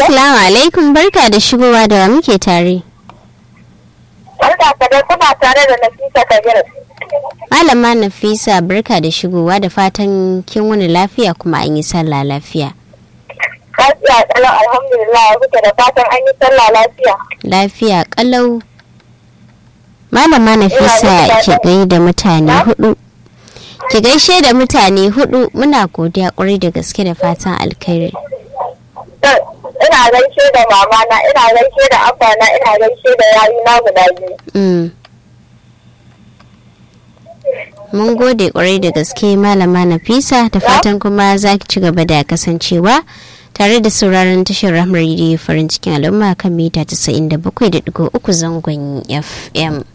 assalamu alaikum barka da shigowa da wa muke tare Barka ka dai kuna tare da Nafisa Kabir. malama nafisa barka da shigowa da fatan kin wani lafiya kuma an yi sallah lafiya Lafiya kalau alhamdulillah kuke da fatan an yi sallah lafiya. lafiya kalau malama nafisa ki gaida mutane hudu ki gaishe da mutane hudu muna godiya kwarai da gaske da fatan alkhairi Ina gaishe da mamana, ina gaishe da abana, ina gaishe da yayuna guda biyu. Mm. Mun gode kwarai da gaske malama Nafisa da fatan kuma za ki ci gaba da kasancewa tare da sauraron tashar Rahmar Radio farin cikin al'umma kan mita 97.3 zangon FM.